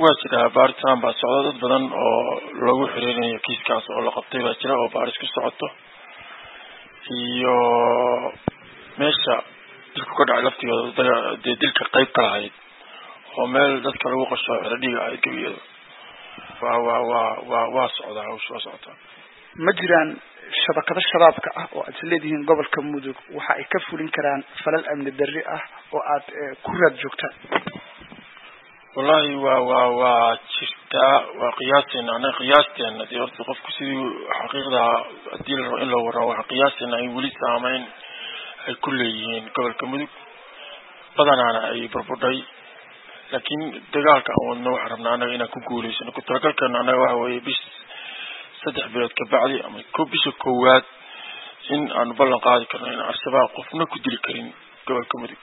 waa jira baaritaan baa socda dad badan oo lagu xiriirinayo kiiskaas oo la qabtay baa jira oo baaris ku socoto iyo meesha dilku ka dhacay laftigeeda dee dilka qayb ka lahayd oo meel dadka lagu qasho xeradhiga ahayd gebiyada waa waa waa waa waa socdaa hawsha waa socotaa ma jiraan shabakado shabaabka ah oo aad isleedihiin gobolka mudug waxa ay ka fulin karaan falal amni darri ah oo aad ku raad joogtaan wallahi waa waa waa jirtaa waa qiyaasteena anaga qiyaasteena dee horta qofku sidii xaqiiqda hadii la rabo in loo warramo waxa qiyaasteena ay weli saameyn ay ku leeyihiin gobolka mudug badanaana ay burbudhay laakiin dagaalka aan wadno waxaan rabnaa anaga inaan ku guuleysano ku talagalkeena anaga waxa weeye bis saddex bilood ka bacdi ama ko bisha koowaad in aanu ballan qaadi karno in al-shabaab qofna ku dili karin gobolka mudug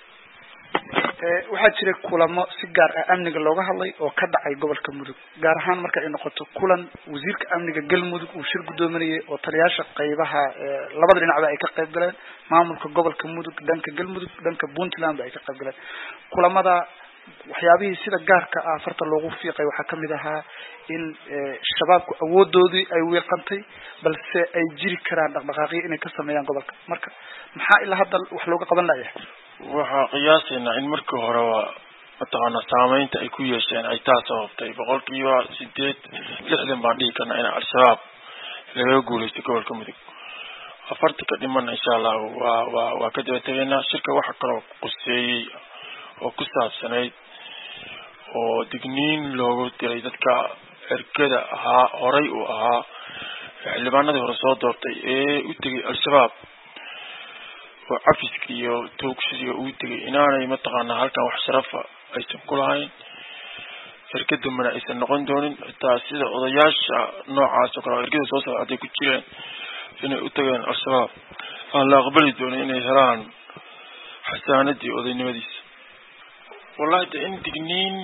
waxaa jira kulamo si gaar ah amniga looga hadlay oo ka dhacay gobolka mudug gaar ahaan marka ay noqoto kulan wasiirka amniga galmudug uu shir guddoominayay oo taliyaasha qaybaha labada dhinacba ay ka qayb galeen maamulka gobolka mudug dhanka galmudug dhanka puntland ba ay ka qayb galeen kulamada waxyaabihii sida gaarka ah farta loogu fiiqay waxaa kamid ahaa in shabaabku awoodoodii ay wiiqantay balse ay jiri karaan dhaqdhaqaaqyo inay ka sameeyaan gobolka marka maxaa ilaa hadda wax looga qaban layahay waxaa qiyaasaynaa in markii horeba mataqaana saameynta ay ku yeesheen ay taa sababtay boqolkiiba sideed lixdan baan dhihi karnaa in al-shabaab lagaga guuleystay gobolka mudug afarta ka dhimana insha allahu waa waa waa ka daba tegaynaa shirka waxa kaloo quseeyey oo ku saabsanayd oo digniin loogu diray dadka ergada ahaa horay uu ahaa xildhibaanadii hore soo doortay ee u tegay al-shabaab oo cafiska iyo toogsiga uu tegay inaanay mataqaanaa halkan wax sharafa aysan ku lahayn erga dambena aysan noqon doonin xitaa sida odayaasha noocaas oo kale oo ergada soo socda hadday ku jireen inay u tageen al-shabaab aan la aqbali doonin inay helaan xasaanadii odaynimadiisa wallahi de in digniin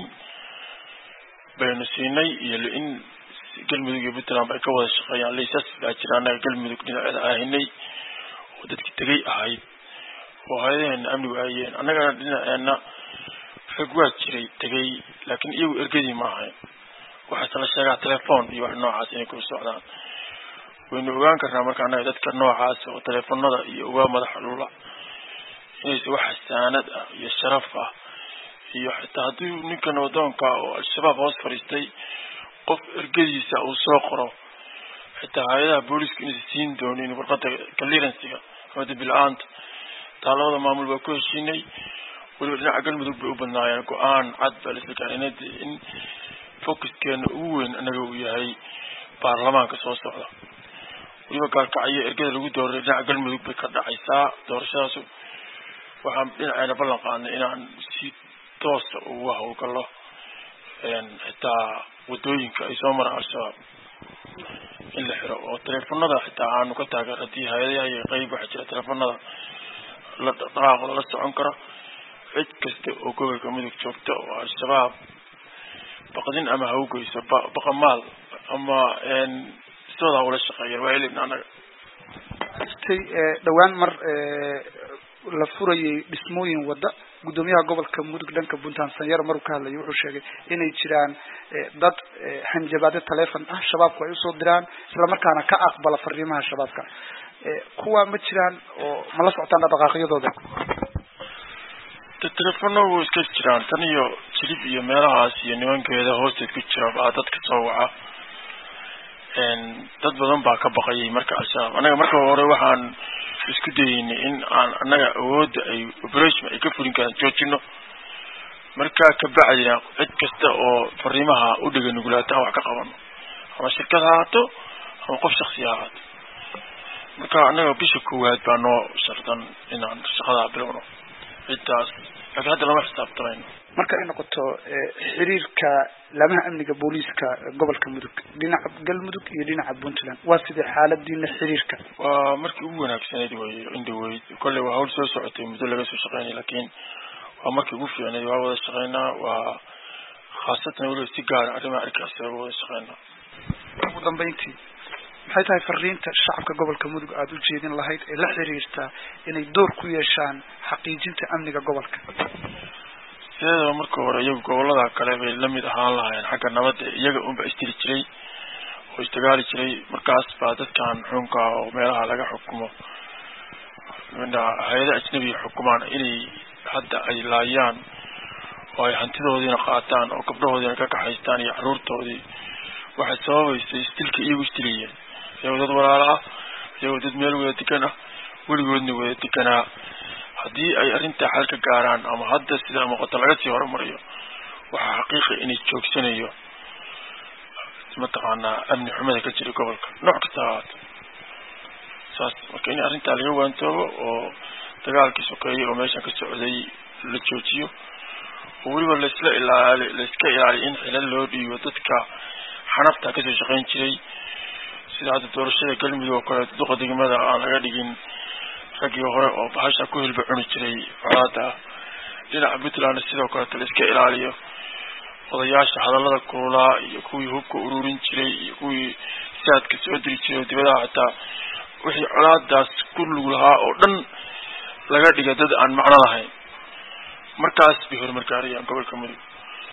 baynu siinay iyo in galmudug iyo puntland ay ka wada shaqeeyaan laysas baa jira annaga galmudug dhinaceeda ahinay oo dadki tegay ahayd oo hay-adaheena amnigu ahayeen annagana dhinaceena rag waa jiray tegay laakiin iyagu ergadii ma ahayn waxaase la sheegaa telefoon iyo wax noocaas inay ku socdaan waynu ogaan karnaa marka annaga dadka noocaas oo teleefonada iyo uga madaxa lula inaysa wax xasaanad ah iyo sharaf ah iyo xitaa haddii ninkan wadoonka oo al-shabaab hoos fadhiistay qof ergadiisa uu soo qoro xitaa hay-adaha booliska inaysa siin doonin warqada clearansiga ama dambi-la-aanta taa labada maamul baa ku heshiinay weliba dhinaca galmudug bay u badnaayeen go-aan cad baa laisla gaarinay in focuskeena ugu weyn anaga uu yahay baarlamaanka soo socda weliba gaalkacyo ergada lagu dooray dhinaca galmudug bay ka dhacaysaa doorashadaasu waxaan dhinaceena ballan qaadnay inaan si toosa ugu hawlgallo xitaa wadooyinka ay soo maraan al-shabaab in la xiro oo teleefonada xitaa aanu ka taageer haddii hay-adaha iyo qeyb waxaa jira teleefonada la dhaqaaqo lala socon karo cid kasta oo gobolka mudug joogta oo al-shabaab baqdin ama hawgeyso baqamaal ama sidooda ula shaqeeyeen waa helibna annaga jirtay dhawaan mar la furayay dhismooyin wadda guddoomiyaha gobolka mudug dhanka puntland sanyaro maruu ka hadlayay wuxuu sheegay inay jiraan dad hanjabaadyo telefon ah shabaabku ay usoo diraan islamarkaana ka aqbala fariimaha shabaabka kuwa ma jiraan oo ma la socotaan dhaqaaqyadooda de telefono way iska jiraan tan iyo jilib iyo meelahaas iyo nimankeeda hoosteed ku jira baa dadka soo waca dad badan baa ka baqayay marka al-shabaab annaga marka hore waxaan isku dayeynay in aan annaga awoodda ay operation ay ka fulin karaan joojino markaa kabacdina cid kasta oo fariimaha u dhega nugulaata aan wax ka qabano ama shirkad ha haato ama qof shaksi ha haato marka annaga bisha koowaad baa noo shardan inaan shaqadaa bilowno ciddaas laakiin hadda lama xisaabtamayno marka ay noqoto xiriirka laamaha amniga booliiska gobolka mudug dhinaca galmudug iyo dhinaca puntland waa sidee xaaladiina xiriirka waa markii ugu wanaagsanayd wey indhaweyd kolley waa hawl soo socotay muddo laga soo shaqeynay laakiin waa markii ugu fiicnayd waa wada shaqeynaa waa khaasatan weliba si gaara arrimaha arkaas waa wada shaqeynaa ugu dambeyntii maxay tahay fariinta shacabka gobolka mudug aada u jeedin lahayd ee la xiriirta inay door ku yeeshaan xaqiijinta amniga gobolka sideedaba marka hore iyagu gobolada kale bay lamid ahaan lahaayeen xagga nabadda iyaga unba istiri jiray oo isdagaali jiray markaas baa dadkan xunka oo meelaha laga xukumo hay-ada ajnabiga xukumaan inay hadda ay laayaan oo ay hantidoodiina qaataan oo gabdhahoodiina ka kaxaystaan iyo caruurtoodii waxay sababaysay istilka iyagu istiliyeen iyagoo dad walaalo ah iyagoo dad meel wada degan ah weligoodna wada deganaa haddii ay arrintaa xal ka gaaraan ama hadda sida muuqato laga sii horumariyo waxaa xaqiiqa inay joogsanayo mataqaanaa amni xumada ka jira gobolka nooc kasta ahaato saas marka in arrintaa laga waantoobo oo dagaalkii sokeeye oo meeshan ka socday la joojiyo oo weliba laisla ilaali laiska ilaaliyo in xilal loo dhiibo dadka xanafta kasoo shaqayn jiray sida hadda doorashada galmudug oo kale duqa degmada aan laga dhigin raggii hore oo bahasha ku hilba cuni jiray colaada dhinaca puntlandna sidoo kaleeto la iska ilaaliyo odayaasha hadallada kululaa iyo kuwii hubka ururin jiray iyo kuwii saadka soo diri jiray oo dibadaha xataa wixii colaadaas ku lug lahaa oo dhan laga dhiga dad aan macno lahayn markaas bay horumar gaarayaan gobolka mudug